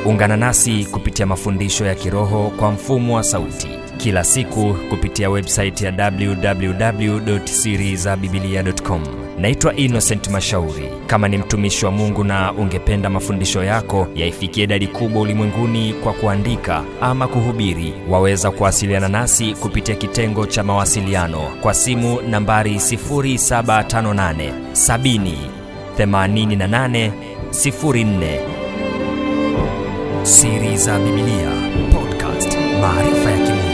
ungana nasi kupitia mafundisho ya kiroho kwa mfumo wa sauti kila siku kupitia websaiti ya www.sirizabibilia.com naitwa innocent mashauri kama ni mtumishi wa mungu na ungependa mafundisho yako yaifikie idadi kubwa ulimwenguni kwa kuandika ama kuhubiri waweza kuwasiliana nasi kupitia kitengo cha mawasiliano kwa simu nambari 758 70 88 04 siri za bibilia podcast maarifa ya kimungu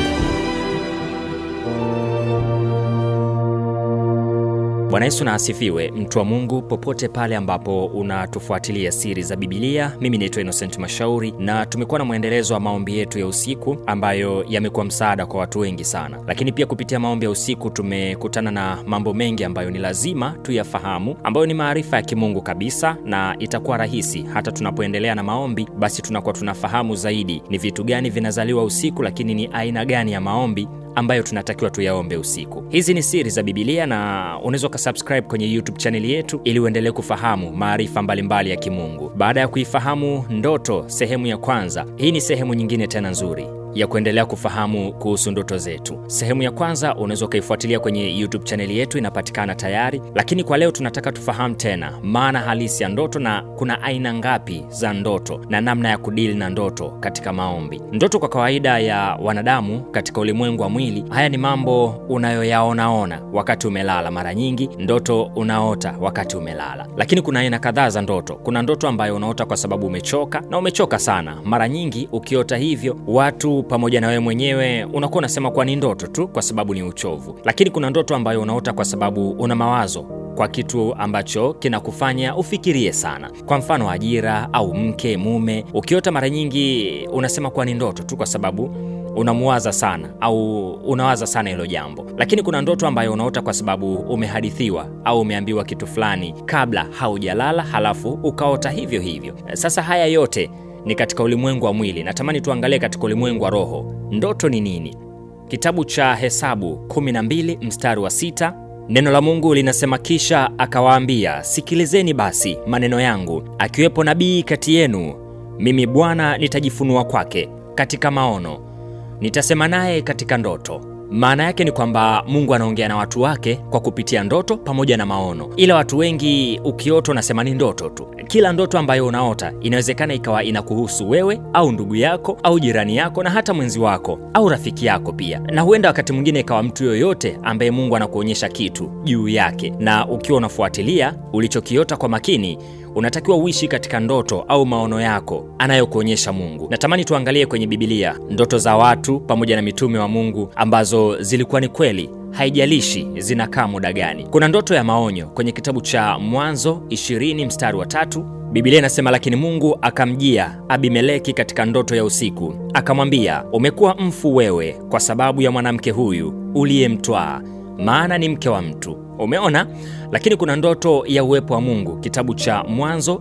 bwana yesu na asifiwe mtu wa mungu popote pale ambapo unatufuatilia siri za bibilia mimi naitwa innocent mashauri na tumekuwa na mwendelezo wa maombi yetu ya usiku ambayo yamekuwa msaada kwa watu wengi sana lakini pia kupitia maombi ya usiku tumekutana na mambo mengi ambayo ni lazima tuyafahamu ambayo ni maarifa ya kimungu kabisa na itakuwa rahisi hata tunapoendelea na maombi basi tunakuwa tunafahamu zaidi ni vitu gani vinazaliwa usiku lakini ni aina gani ya maombi ambayo tunatakiwa tuyaombe usiku hizi ni siri za bibilia na unaweza ukasubscribe kwenye youtube chaneli yetu ili uendelee kufahamu maarifa mbalimbali ya kimungu baada ya kuifahamu ndoto sehemu ya kwanza hii ni sehemu nyingine tena nzuri ya kuendelea kufahamu kuhusu ndoto zetu sehemu ya kwanza unaweza ukaifuatilia kwenye youtube chaneli yetu inapatikana tayari lakini kwa leo tunataka tufahamu tena maana halisi ya ndoto na kuna aina ngapi za ndoto na namna ya kudili na ndoto katika maombi ndoto kwa kawaida ya wanadamu katika ulimwengu wa mwili haya ni mambo unayoyaonaona wakati umelala mara nyingi ndoto unaota wakati umelala lakini kuna aina kadhaa za ndoto kuna ndoto ambayo unaota kwa sababu umechoka na umechoka sana mara nyingi ukiota hivyo watu pamoja na wewe mwenyewe unakuwa unasema kuwa ni ndoto tu kwa sababu ni uchovu lakini kuna ndoto ambayo unaota kwa sababu una mawazo kwa kitu ambacho kinakufanya ufikirie sana kwa mfano ajira au mke mume ukiota mara nyingi unasema kuwa ni ndoto tu kwa sababu unamuwaza sana au unawaza sana hilo jambo lakini kuna ndoto ambayo unaota kwa sababu umehadithiwa au umeambiwa kitu fulani kabla haujalala halafu ukaota hivyo hivyo sasa haya yote ni katika ulimwengu wa mwili natamani tuangalie katika ulimwengu wa roho ndoto ni nini kitabu cha hesabu 12 mstari wa 6 neno la mungu linasema kisha akawaambia sikilizeni basi maneno yangu akiwepo nabii kati yenu mimi bwana nitajifunua kwake katika maono nitasema naye katika ndoto maana yake ni kwamba mungu anaongea na watu wake kwa kupitia ndoto pamoja na maono ila watu wengi ukiota unasema ni ndoto tu kila ndoto ambayo unaota inawezekana ikawa inakuhusu wewe au ndugu yako au jirani yako na hata mwenzi wako au rafiki yako pia na huenda wakati mwingine ikawa mtu yoyote ambaye mungu anakuonyesha kitu juu yake na ukiwa unafuatilia ulichokiota kwa makini unatakiwa uishi katika ndoto au maono yako anayokuonyesha mungu natamani tuangalie kwenye bibilia ndoto za watu pamoja na mitume wa mungu ambazo zilikuwa ni kweli haijalishi zinakaa muda gani kuna ndoto ya maonyo kwenye kitabu cha mwanzo 20 mstari wa tatu bibilia inasema lakini mungu akamjia abimeleki katika ndoto ya usiku akamwambia umekuwa mfu wewe kwa sababu ya mwanamke huyu uliyemtwaa maana ni mke wa mtu umeona lakini kuna ndoto ya uwepo wa mungu kitabu cha mwanzo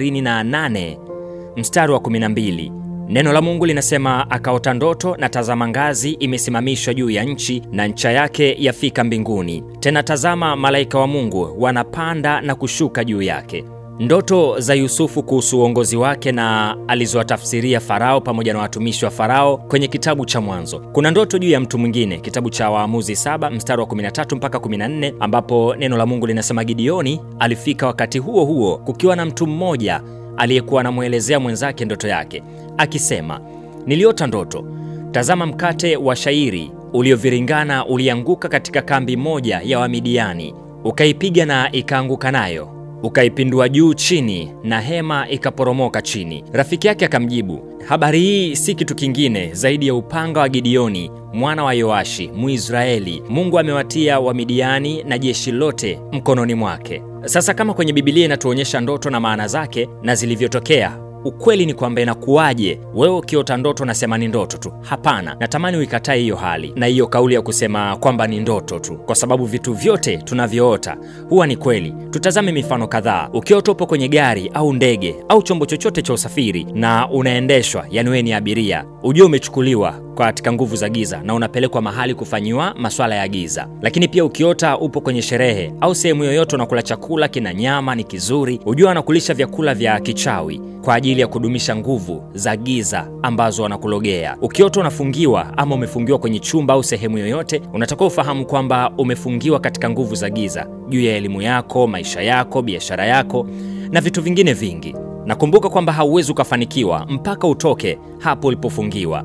28 mstari wa 12 neno la mungu linasema akaota ndoto na tazama ngazi imesimamishwa juu ya nchi na ncha yake yafika mbinguni tena tazama malaika wa mungu wanapanda na kushuka juu yake ndoto za yusufu kuhusu uongozi wake na alizowatafsiria farao pamoja na watumishi wa farao kwenye kitabu cha mwanzo kuna ndoto juu ya mtu mwingine kitabu cha waamuzi 7 mstari wa 13 mpaka 14 ambapo neno la mungu linasema gideoni alifika wakati huo huo kukiwa na mtu mmoja aliyekuwa anamwelezea mwenzake ndoto yake akisema niliota ndoto tazama mkate wa shairi ulioviringana ulianguka katika kambi moja ya wamidiani ukaipiga na ikaanguka nayo ukaipindua juu chini na hema ikaporomoka chini rafiki yake akamjibu habari hii si kitu kingine zaidi ya upanga wa gideoni mwana wa yoashi mwisraeli mungu amewatia wamidiani na jeshi lote mkononi mwake sasa kama kwenye bibilia inatuonyesha ndoto na maana zake na zilivyotokea ukweli ni kwamba inakuwaje wewe ukiota ndoto unasema ni ndoto tu hapana natamani uikatae hiyo hali na hiyo kauli ya kusema kwamba ni ndoto tu kwa sababu vitu vyote tunavyoota huwa ni kweli tutazame mifano kadhaa ukiota upo kwenye gari au ndege au chombo chochote cha usafiri na unaendeshwa yani wewe ni abiria ujue umechukuliwa katika nguvu za giza na unapelekwa mahali kufanyiwa maswala ya giza lakini pia ukiota upo kwenye sherehe au sehemu yoyote unakula chakula kina nyama ni kizuri ujue anakulisha vyakula vya kichawi kwa ajili ajili ya kudumisha nguvu za giza ambazo wanakulogea. Ukiota unafungiwa ama umefungiwa kwenye chumba au sehemu yoyote, unatakiwa ufahamu kwamba umefungiwa katika nguvu za giza juu ya elimu yako, maisha yako, biashara yako na vitu vingine vingi. Nakumbuka kwamba hauwezi ukafanikiwa mpaka utoke hapo ulipofungiwa,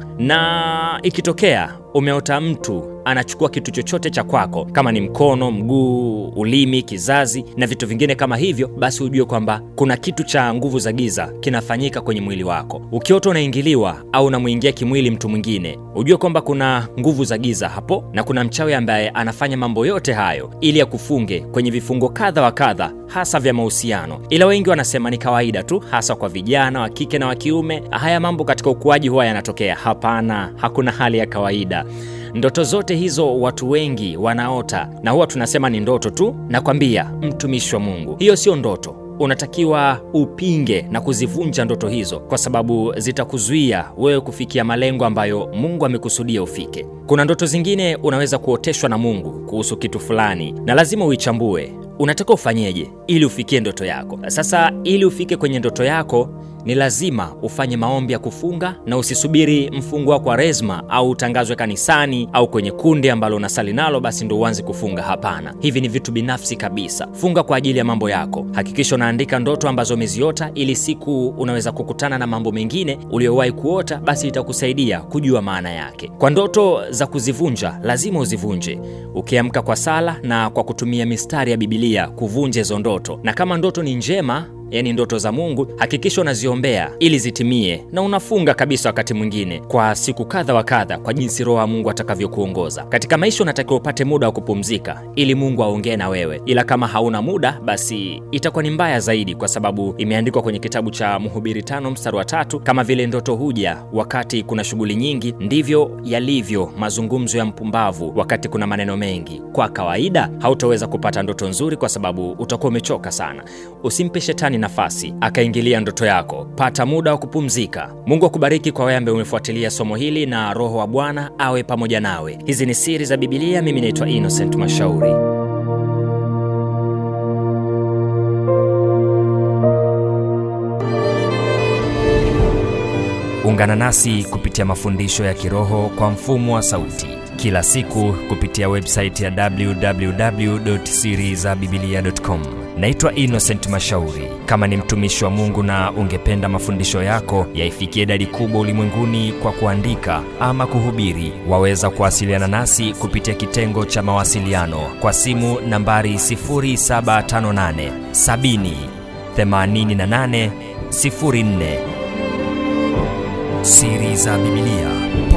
na ikitokea umeota mtu anachukua kitu chochote cha kwako, kama ni mkono, mguu, ulimi, kizazi na vitu vingine kama hivyo, basi ujue kwamba kuna kitu cha nguvu za giza kinafanyika kwenye mwili wako. Ukiota unaingiliwa au unamwingia kimwili mtu mwingine, ujue kwamba kuna nguvu za giza hapo, na kuna mchawi ambaye anafanya mambo yote hayo ili akufunge kwenye vifungo kadha wa kadha, hasa vya mahusiano. Ila wengi wanasema ni kawaida tu, hasa kwa vijana wa kike na wa kiume. Haya mambo katika ukuaji huwa yanatokea. Hapana, hakuna hali ya kawaida. Ndoto zote hizo watu wengi wanaota na huwa tunasema ni ndoto tu. Nakwambia mtumishi wa Mungu, hiyo sio ndoto. Unatakiwa upinge na kuzivunja ndoto hizo, kwa sababu zitakuzuia wewe kufikia malengo ambayo Mungu amekusudia ufike. Kuna ndoto zingine unaweza kuoteshwa na Mungu kuhusu kitu fulani, na lazima uichambue. Unataka ufanyeje ili ufikie ndoto yako? Sasa ili ufike kwenye ndoto yako ni lazima ufanye maombi ya kufunga na usisubiri mfungo wa Kwaresma au utangazwe kanisani au kwenye kundi ambalo unasali nalo basi ndo uanze kufunga. Hapana, hivi ni vitu binafsi kabisa. Funga kwa ajili ya mambo yako. Hakikisha unaandika ndoto ambazo umeziota, ili siku unaweza kukutana na mambo mengine uliyowahi kuota, basi itakusaidia kujua maana yake. Kwa ndoto za kuzivunja, lazima uzivunje ukiamka kwa sala na kwa kutumia mistari ya Bibilia kuvunja hizo ndoto, na kama ndoto ni njema yaani ndoto za Mungu, hakikisha unaziombea ili zitimie, na unafunga kabisa wakati mwingine kwa siku kadha wa kadha, kwa jinsi Roho wa Mungu atakavyokuongoza katika maisha. Unatakiwa upate muda wa kupumzika ili Mungu aongee na wewe, ila kama hauna muda, basi itakuwa ni mbaya zaidi, kwa sababu imeandikwa kwenye kitabu cha Mhubiri tano mstari wa tatu kama vile ndoto huja wakati kuna shughuli nyingi, ndivyo yalivyo mazungumzo ya mpumbavu wakati kuna maneno mengi. Kwa kawaida hautaweza kupata ndoto nzuri, kwa sababu utakuwa umechoka sana. Usimpe shetani nafasi akaingilia ndoto yako. Pata muda wa kupumzika. Mungu akubariki kwa wewe ambaye umefuatilia somo hili, na Roho wa Bwana awe pamoja nawe. Hizi ni siri za Bibilia. Mimi naitwa Innocent Mashauri. Ungana nasi kupitia mafundisho ya kiroho kwa mfumo wa sauti kila siku kupitia website ya www.sirizabibilia.com. Naitwa Innocent Mashauri. Kama ni mtumishi wa Mungu na ungependa mafundisho yako yaifikie idadi kubwa ulimwenguni kwa kuandika ama kuhubiri, waweza kuwasiliana nasi kupitia kitengo cha mawasiliano kwa simu nambari 0758 70 88 04. Siri za Bibilia